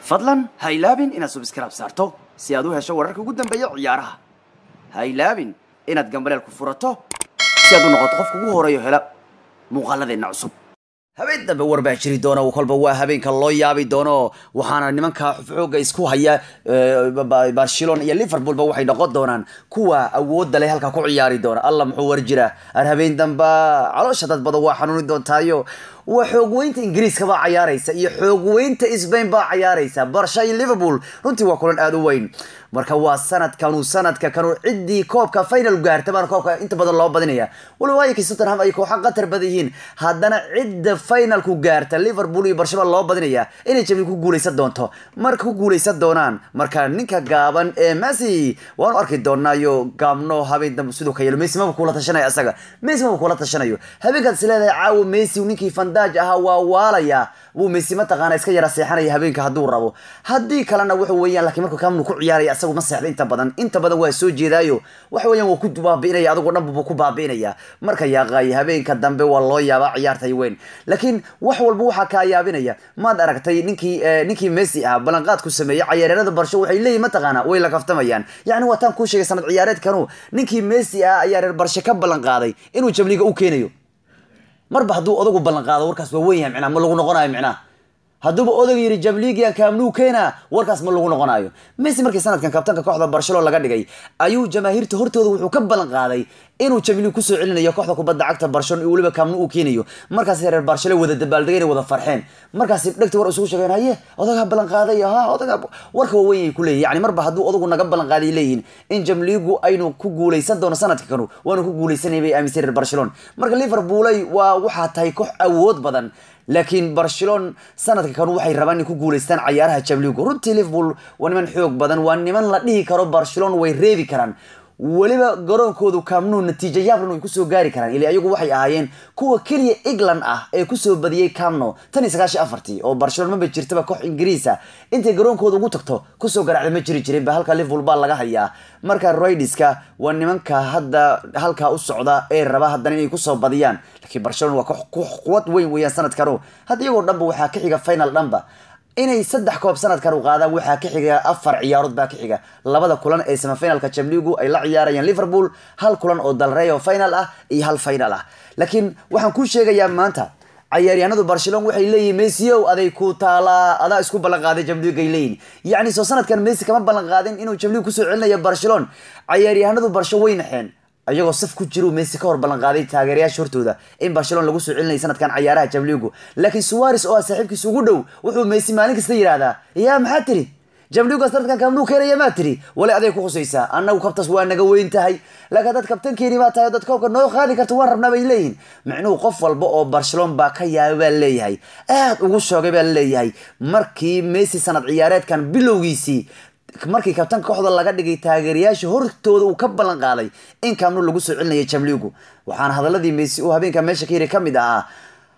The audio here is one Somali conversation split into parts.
fadlan ha ilaabin inaad subscribe saarto si aad u hesho wararka ugu dambeeya ciyaaraha ha ilaabin inaad gambaleel ku furato si aad u noqoto qofka ugu horeeyo hela muuqaaladeenna cusub habeen dambe war baa jiri doona kolba waa habeenka loo yaabi doono waxaana nimanka xooga isku haya barcelona iyo liverpoolba waxay noqon doonaan kuwa awooda leh halka ku ciyaari doona alla muxuu war jira ar habeen damba caloosha dad badan waa xanuuni doontaayo waa xoogweynta ingiriiska baa cayaaraysa iyo xoogweynta sbain baa cayaaraysa barsha iyo liverpool runtii waa kulan aada u weyn marka waa sanadkanu sanadka kanu ciddii koobka final gaarta baana koobka inta badan loo badinaya waliba waayaki tottenham ay kooxa qatar badan yihiin haddana cidda finalku gaarta liverpool iyo barcelona loo badinaya inay jamli ku guuleysan doonto marka ku guuleysan doonaan marka ninka gaaban ee messi waanu arki doonaayo gaabno habeen dambe sidoo ka yeelo messi maba kula tashanayo asaga messi maba kula tashanayo habeenkaad is leedahay caawa messi ninkii fandaaj ahaa waa waalaya wuu messi mataqaana iska yara seexanaya habeenka hadduu rabo haddii kalena wuxuu weeyaan laakiin markuu kamnu ku ciyaaraya asagu ma seexda inta badan inta badan waa soo jeedaayo waxa weeyaan waa ku baabi'inaya adigoo dhan buu ku baabi'inaya marka yaaqaay habeenka dambe waa loo yaabaa ciyaartay weyn laakiin wax walba waxaa kaa yaabinaya maad aragtay ninkii ninkii messi ah ballanqaadku sameeyey cayaareerada barsho waxay leeyihin mataqaana way la kaftamayaan yacni waa taan kuu sheegay sanad ciyaareedkanu ninkii messi ah ayaa reer barshe ka ballanqaaday inuu jamliga u keenayo marba hadduu odagu ballanqaado warkaas waa weyn yahay micnaa ma lagu noqonayo micnaha hadduuba odag yidhi jamligian kaamnuu keena warkaas ma lagu noqonayo messi markii sanadkan kabtanka kooxda barcelona laga dhigay ayuu jamaahiirta hortooda wuxuu ka ballan qaaday inuu jamli kusoo celinayo kooxda kubadda cagta barcelona iyo weliba kaamnu uu keenayo markaas reer barcelona wada dabaaldegeen wada farxeen markaas dhegta war isugu sheegeen haye odagaa ballan qaaday ha odagaa warka waa weyn ay ku leeyihin yani marba hadduu odagu naga ballan qaaday leeyihin in jamligu aynu ku guuleysan doono sanadka kanu waanu ku guuleysanay bay aaminsan reer barcelona marka liverpoolay waa waxaa tahay koox awood badan laakiin barcelona sanadka kan waxay rabaan inay ku guuleystaan cayaaraha jamligu runtii liverpool waa niman xoog badan waa niman la dhihi karo barcelona way reebi karaan weliba garoonkoodu kaamnuu natiijo yaablan way kusoo gaari karaan ili ayagu waxay ahaayeen kuwa keliya england ah ee kusoo badiyey camno tan iyo sagaashan afartii oo barcelona maba jirtaba koox ingiriisa intay garoonkooda ugu tagto kusoo garaacda ma jiri jirin ba halka liverpool baa laga hayaa marka roidiska waa nimanka hadda halkaa u socda ee raba haddana inay kusoo badiyaan laakiin barcelona waa koox quwad weyn weeyaan sanadkanu hadda iyagoo dhanba waxaa ka xiga final dhanba inay saddex koob sanadkan u qaadaan waxaa ka xiga afar ciyaarood baa ka xiga labada kulan ee semifinalka jamligu ay la ciyaarayaan liverpool hal kulan oo dalreyo final ah iyo hal final ah laakiin waxaan kuu sheegayaa maanta cayaaryahanadu barcelona waxay leeyihin messi ow aday ku taalaa adaa isku ballanqaaday jamligay leeyihin yacni soo sanadkan messi kama ballan qaadin inuu jamligu kusoo celinayo barcelona cayaaryahanadu barsho way naxeen ayagoo saf ku jiru messi ka hor ballanqaaday taageerayaasha hortooda in barcelona lagu soo celinaya sanadkan cayaaraha jamligu laakiin suwares oo ah saaxiibkiisa ugu dhow wuxuu messi maalin kasta yidhaahdaa yaa maxaa tiri jamliga sanadkan kamnuu keenaya maa tiri wali aday ku khusaysaa annagu kabtaas waa naga weyn tahay laakiin dad kabtankeeni baa tahay dad koobka noo qaadi karta waan rabnaa bay leeyihin micnuhu qof walba oo barcelona baa ka yaabay baa leeyahay aad ugu shoogay baa leeyahay markii messi sanad ciyaareedkan bilowgiisii markii kabtanka kooxda laga dhigay taageerayaasha hortooda uu ka ballan qaaday in kaamnu lagu soo celinaya jamligu waxaana hadaladii messi uu habeenka meesha ka yiri ka mid ahaa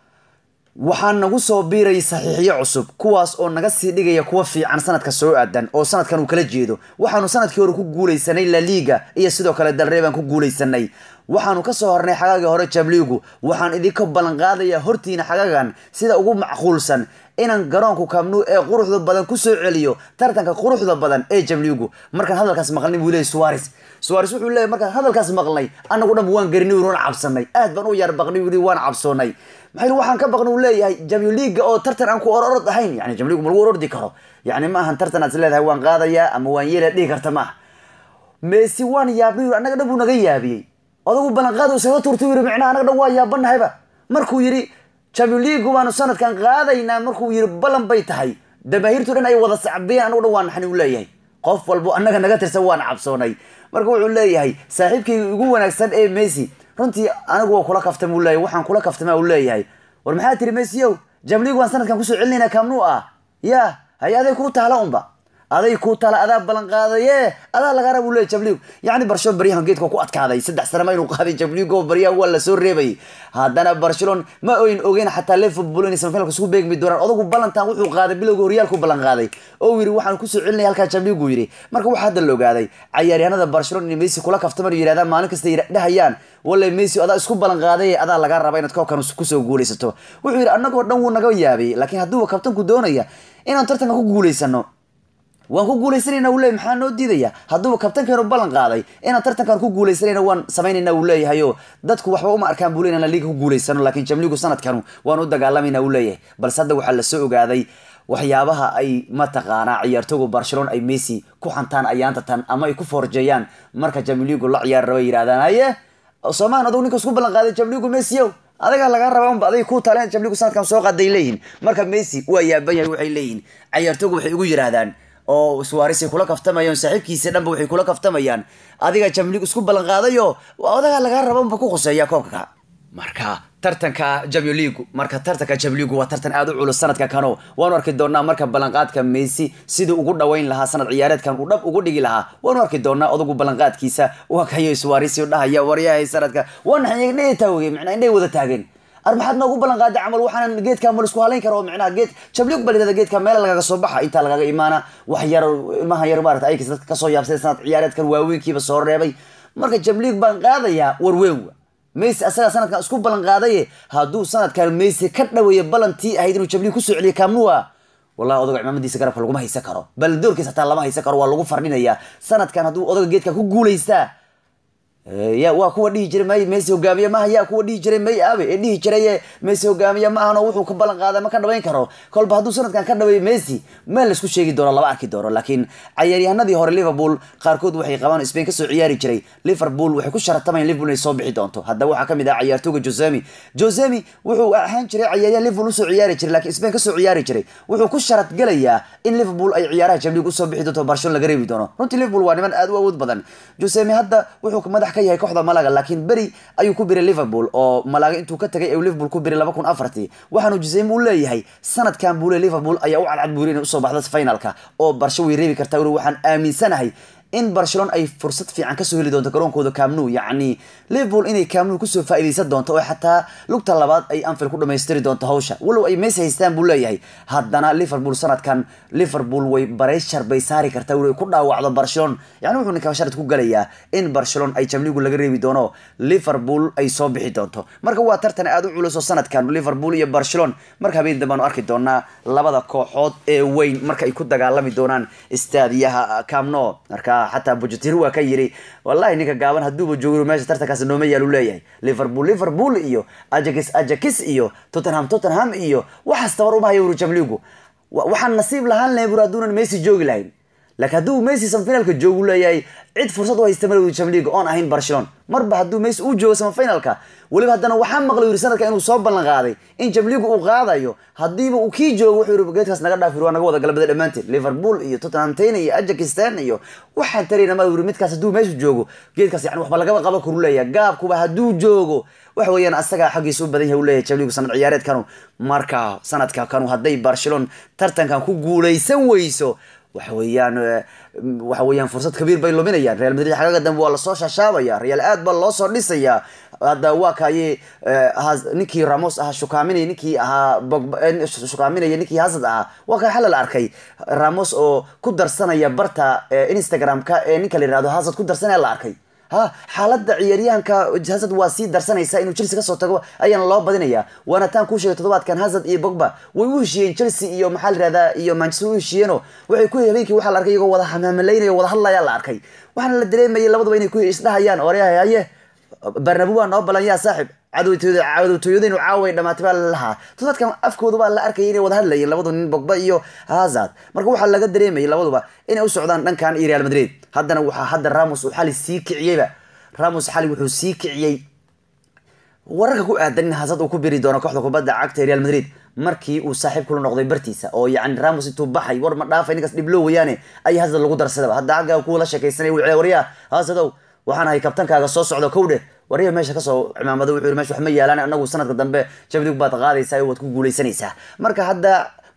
waxaa nagu soo biiraya saxiixiyo cusub kuwaas oo naga sii dhigaya kuwa fiican sanadka soo aadan oo sanadkan uu kala jeedo waxaanu sanadkii hore ku guuleysanay la liga iyo sidoo kale dalrey baan ku guuleysanay waxaanu kasoo hornay xagaagii hore jamligu waxaan idinka ballan qaadaya hortiina xagaagan sida ugu macquulsan inaan garoonku kaamnu ee quruxda badan kusoo celiyo tartanka quruxda badan ee jamligu markaan hadalkaas maqlnay buu leeyay suwares suwares wuxuu leeyay markaan hadalkaas maqlnay anagu dhan waan garinay waan cabsanay aad baan u yar baqnay wili waan cabsoonay maxay waxaan ka baqnay uu leeyahay jamli liga oo tartan aan ku ororod ahayn yani jamligu ma lagu orordi karo yani ma ahan tartan aad is leedahay waan qaadayaa ama waan yeelaya dhihi karta maaha messi waan yaabnay annaga dhan buu naga yaabiyey odagu ballanqaad uu isaga turtay yiri micnaha annaga dhan waa yaabanahayba markuu yidhi jamligu baanu sanadkan qaadaynaa markuu yiri ballan bay tahay damaahiirtu dhan ay wada sacbiyeen anagu dhan waa naxani uu leeyahay qof walbo annaga naga tirsan waan cabsoonay marka wuxuu leeyahay saaxiibkayga ugu wanaagsan ee messi runtii anigu waa kula kaftama uu leeyahay waxaan kula kaftama uu leeyahay war maxaa tiri messi ow jamligu waan sanadkan kusoo celinayna kaamnuu ah ya hay aday kuu taala unba aday ku tala adaa ballan qaadaye adaa laga raba uu leeyahy jabliig yacni barcelona baryahan geedka ku adkaaday saddex sanama inuu qaaday jabliig oo baryahan waa lasoo reebayay haddana barcelona ma oyn ogeyn xataa liverpool inay semifinalka isugu beegmi doonaan odagu ballantan wuxuu qaaday bilowga horyaalku ballan qaaday oo yidhi waxaan kusoo celinaya halkaa jabliig uu yidhi marka waxaa hadda la ogaaday cayaaryahanada barcelona inay messi kula kaftaman oo yidhahdaan maalin kasta dhahayaan wallay messi adaa isku ballan qaaday adaa laga raba inaad koobkan kusoo guulaysato wuxuu yidhi annagoo dhan wuu naga yaabay laakiin hadduu kabtanku doonaya inaan tartanka ku guulaysano waan ku guulaysanayna uu leeyahy maxaa noo diidaya hadduuba kabtankeenu ballan qaaday inaan tartankan ku guulaysanayna waan samaynayna uu leeyahay oo dadku waxba uma arkaan buu leeyahy inaan liiga ku guulaysano laakiin jamligu sanadkanu waan u dagaalamayna uu leeyahay balse hadda waxaa lasoo ogaaday waxyaabaha ay mataqaanaa ciyaartooga barcelona ay messi ku xantaan ayaanta tan ama ay ku forjeeyaan marka jamligu la ciyaar raba yidhahdaan haye soomaan adugu ninka isku ballan qaaday jamligu messi ow adagaa laga rabaa unba aday ku taleen jamligu sanadkan soo qaaday leeyihin marka messi waa yaaban yahay waxay leeyihin ciyaartooga waxay ugu yidhaahdaan oo suwarisay kula kaftamayaan saaxiibkiisa dhanba waxay kula kaftamayaan adiga jamlig isku ballan qaadayo odagaa lagaa raba unba ku khuseeya koobka marka tartanka jamio leagu marka tartanka jamio leagu waa tartan aada u culus sanadka kano waanu arki doonaa marka ballanqaadka messi siduu ugu dhaweyn lahaa sanad ciyaareedkan uu dhab ugu dhigi lahaa waanu arki doonaa odagu ballanqaadkiisa waa kayo suwarisi dhahaya waryahay sanadka waana indhahay taageen macnaa indhahay wada taageen ar maxaad noogu ballan qaaday camal waxaanan geedka mal isku halayn kara oo micnaha geed jabliig bal yirahda geedka meel lagaga soo baxa intaa lagaga imaana wax yar ilmaha yar maarata aykas dadka kasoo yaabsay sanad ciyaareedkan waaweynkiiba soo reebay marka jabliig baan qaadayaa warweyn wa messi asagaa sanadkan isku ballan qaadaye hadduu sanadkan messi ka dhaweeyo ballantii ahayd inuu jabliig kusoo celiyo kaamnuwa wallahi odaga cimaamadiisa garabka laguma haysan karo bal doorkiisa hataa lama haysan karo waa lagu fardhinayaa sanadkan hadduu odaga geedka ku guulaystaa ya waa kuwa dhihi jiray may messi hogaamiye maaha yaa kuwa dhihi jiray may aabe ee dhihi jiray messi hogaamiye ma ahano wuxuu ka ballan qaada ma ka dhaweyn karo kolba hadduu sanadkan ka dhaweeyo messi meel laisku sheegi doono lama arki doono laakiin cayaaryahanadii hore liverpool qaarkood waxay qabaan spain kasoo ciyaari jiray liverpool waxay ku sharatamayaan liverpool inay soo bixi doonto haddaba waxaa kamid ah cayaartooga josemi josemi wuxuu ahaan jiray cayaaryahan liverpool usoo ciyaari jiray laakiin spain kasoo ciyaari jiray wuxuu ku sharad gelayaa in liverpool ay ciyaaraha jamlig usoo bixi doonto barcelona laga reebi doono runtii liverpool waa niman aada u awood badan josemi hadda wuxuu madax ka yahay kooxda malaga laakiin beri ayuu ku biray liverpool oo malaga intuu ka tagay liverpool ku biray laba kun afartii waxaanu jisem u leeyahay sanadkan buu le liverpool ayaa u cadcad buuri inay usoo baxda finalka oo barsho way reebi kartaa weli waxaan aaminsanahay in barcelona ay fursad fiican kasoo heli doonto garoonkooda camnu yacni liverpool inay camnu kusoo faa'iidaysan doonto oo xataa lugta labaad ay anfield ku dhamaystiri doonto hawsha walow ay messi haystaan buu leeyahay haddana liverpool sanadkan liverpool way bareyshar bay saari kartaa weli ay ku dhaawacdo barcelona yani wuxuu ninka sharad ku galayaa in barcelona ay jamligu laga reebi doono liverpool ay soo bixi doonto marka waa tartan aada u culus oo sanadkan liverpool iyo barcelona marka habeen dambaanu arki doonaa labada kooxood ee weyn marka ay ku dagaalami doonaan istaadiyaha camno marka xataa bujatiro waa ka yiri wallahi ninka gaaban hadduuba joogo meesha tartankaas nooma yaalu leeyahay liverpool liverpool iyo ajax ajax iyo tottenham tottenham iyo waxaas tabar uma hayo wuru jamligu waxaan nasiib lahaan lahay bur hadduunan messi joogi lahayn laakiin hadduu messi samafinalka joogu leeyahay cid fursad u haysta male wuri jamliga oon ahayn barcelona marba hadduu messi uu joogo samafinalka weliba haddana waxaa maqlay yiri sanadka inuu soo ballan qaaday in jamligu uu qaadayo haddiiba uu kii joogo wuxuu yiri geedkaas naga dhaaf waa naga wada galabada dhammaanteed liverpool iyo tottenham tayne iyo ajaxstan iyo waxaan tarayna ma yiri midkaas hadduu meeshu joogo geedkaas yani waxba lagaba qaban karu leeyahay gaabkuba hadduu joogo waxa weeyaan asagaa xaggiisa u badan yahay u leeyahay jamligu sanad ciyaareedkanu marka sanadka kanu hadday barcelona tartankan ku guulaysan weyso waxa weeyaan waxa weeyaan fursad kabiir bay luminayaan real madrid xagaga dambe waa lasoo shashaabaya real aad baa loo soo dhisaya hadda waa kaye ninkii ramos ahaa shukaaminay ninkii ahaa shukaaminaya ninkii hasad ahaa waa kaa xalal arkay ramos oo ku darsanaya barta instagram-ka ee ninka la yihahdo hasad ku darsanaya la arkay ha xaaladda ciyaaryahanka hazard waa sii darsanaysa inuu chelsea kasoo tago ayaana loo badinaya waana taan kuu sheegay toddobaadkan hazard iyo bogba way u heshiiyeen chelsea iyo maxaa la yihahdaa iyo manchester u heshiiyeeno waxay ku habeenkii waxaa la arkay iyagoo wada hamamalaynaya wada hadlaya la arkay waxaana la dareemayay labaduba inay ku isdhahayaan oryahay haye barnabu waa noo balan yaa saaxib cadowtooyadaynu caaway dhamaatay baa lalahaa toddobaadkan afkooda baa la arkayay inay wada hadlayeen labadu nin bogba iyo hazard marka waxaa laga dareemayay labaduba inay u socdaan dhankan iyo real madrid haddana waxaa hadda ramos uu xali sii kiciyeyba ramos xali wuxuu sii kiciyey wararka ku aadan in hazard uu ku biri doono kooxda kubadda cagta ee real madrid markii uu saaxiib kula noqday bartiisa oo yacni ramos intuu baxay war ma dhaafay ninkaas dhiblo wayaane ayaa hazard lagu darsadaba hadda agga kuwa la sheekaysanaya wuxuu waryaa hazadow waxaan ahay kabtankaaga soo socdo kowdhe warya meesha kasoo cimaamada wuxuu yiri meesha wax ma yaalaan anagu sanadka dambe jamlig baad qaadaysaa waad ku guulaysanaysaa marka hadda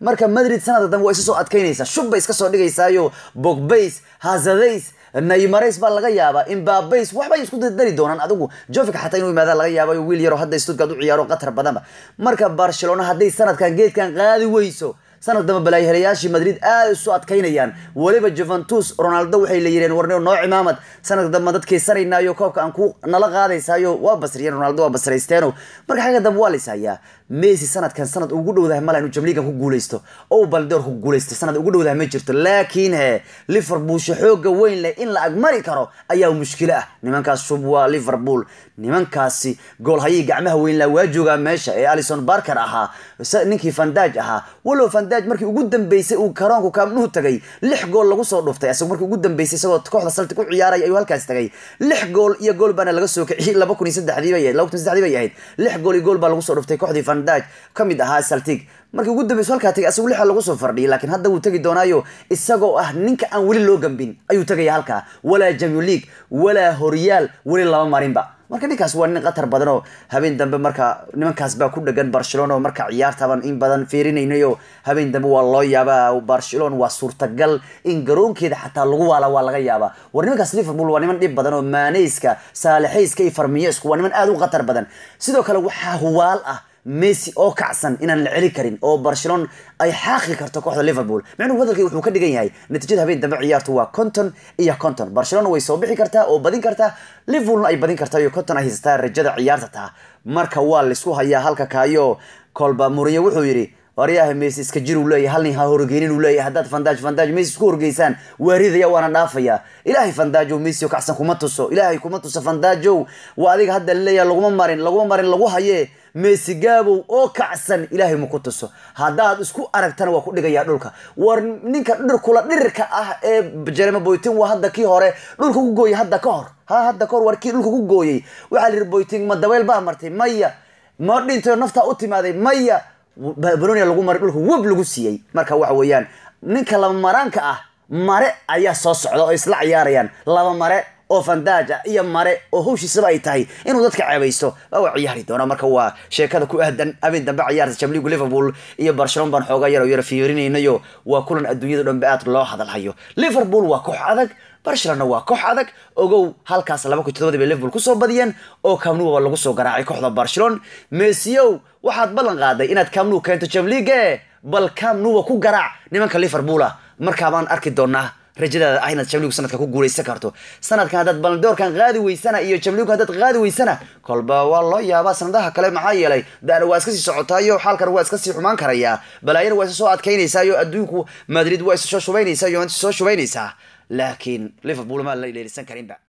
marka madrid sanadka dambe waa isu soo adkaynaysaa shub bay iska soo dhigaysaayo bogbays hazadays naymareys baa laga yaabaa imbabays waxbay isku dari doonaan adigu jovik xataa inuu yimaada laga yaabayo wiil yaro hadda stuttgart u ciyaaro qatar badanba marka barcelona hadday sanadkan geedkan qaadi weyso sanad dambe balaayhelayaashii madrid aad isu adkaynayaan weliba juventus ronaldo waxay la yireen warneo noo cimaamad sanadka dambe dadkaysanaynayo koobka aan ku nala qaadaysaayo waa basriyeen ronaldo waa basraysteeno marka xagga dambe waa laysahayaa messi sanadkan sanad ugu dhowdahay mala inuu jamliigan ku guuleysto oo baldoor ku guuleysto sanad ugu dhowdahay ma jirto laakiin he liverpool xooga weyn leh in la agmari karo ayaa mushkilo ah nimankaas shub waa liverpool nimankaasi goolhayii gacmaha weyn laa waa joogaa meesha ee alison barker ahaa ninkii fandaj ahaa walow fandaj markii ugu dambeysay uu karoonku kaamnuhu tagay lix gool lagu soo dhuftay asagoo markii ugu dambeysay isagoo kooxda salti ku ciyaaraya ayuu halkaas tagay lix gool iyo gool baana laga soo kiciyay laba kun iyo saddexdii bay ahayd laba kun iyo saddexdii bay ahayd lix gool iyo gool baa lagu soo dhuftay kooxdii fandaj ka mid ahaa saltig markii ugu dambeyso halkaa tagay asagu lixa lagu soo fardhiyay laakiin hadda wuu tegi doonaayo isagoo ah ninka aan weli loo gambin ayuu tegaya halkaa walaa jamio league walaa horyaal weli lama marinba marka ninkaas waa nin qatar badan oo habeen dambe marka nimankaas baa ku dhagan barcelona oo marka ciyaartaban in badan fiirinaynayo habeen dambe waa loo yaabaa barcelona waa suurtagal in garoonkeeda xataa lagu waala waa laga yaabaa war nimankaas liverpool waa niman dhib badan oo maaneyska saalixayska iyo farmiyesku waa niman aad u qatar badan sidoo kale waxaa huwaal ah messi oo kacsan inaan la celi karin oo barcelona ay xaaqi karto kooxda liverpool micnuhu hadalkii wuxuu ka dhigan yahay natiijada habeen dambe ciyaartu waa conton iyo conton barcelona way soo bixi kartaa oo badin kartaa liverpoolna ay badin kartaa iyo conton ay haysataa rajada ciyaarta taa marka waa laysku hayaa halka kaayo kolba muriyo wuxuu yidhi waryaha messi iska jir uu leeyahay hal nin ha horgeynin uu leeyahay haddaad fandaj fandaj messi isku horgeysaan waa ridaya waana dhaafaya ilaahay fandaajow messi oo kacsan kuma tuso ilaahay kuma tuso fandaajow waa adiga hadda laleeyahay laguma marin laguma marin lagu haye messi gaabow oo kacsan ilaahay ma ku tuso haddaad isku aragtana waa ku dhigayaa dhulka war ninka dhirkula dhirirka ah ee jeremy boyting waa hadda kii hore dhulka ku gooyay hadda ka hor ha hadda ka hor war kii dhulka ku gooyay waxaa la yidhi boyting ma dabeyl baa martay maya ma dhintayo naftaa u timaaday maya banonia lagu maray dhulka web lagu siiyey marka waxa weeyaan ninka laba maraanka ah mare ayaa soo socda oo isla ciyaarayaan laba mare oo fandaaja iyo mare oo hawshiisaba ay tahay inuu dadka ceebaysto waa ciyaari doona marka waa sheekada ku ahdan habeen dambe ciyaarta jamligu liverpool iyo barcelona baan xoogaa yar oo yara fiirinaynayo waa kulan adduunyada dhanbe aad loo hadalhayo liverpool waa koox adag barcelona waa koox adag ogow halkaas laba kun todobadii bay liverpool kusoo badiyeen oo kamnuwa lagu soo garaacay kooxda barcelona messiow waxaad ballan qaaday inaad kamnu keento jamliige bal kamnuwa ku garaac nimanka liverpool ah markaabaan arki doonaa rajadaada ah inaad jamligu sanadka ku guuleysan karto sanadkan haddaad baldoorkan qaadi weysana iyo jamligu haddaad qaadi weysana kolba waa loo yaabaa sanadaha kale maxaa yeelay daana waa iska sii socotaayo xaalkan waa iska sii xumaan karayaa balaayana waa isa soo adkaynaysayo adduunku madrid waa isa soo shubaynaysaa yuventus soo shubaynaysaa laakiin liverpool ma la ileelisan karinba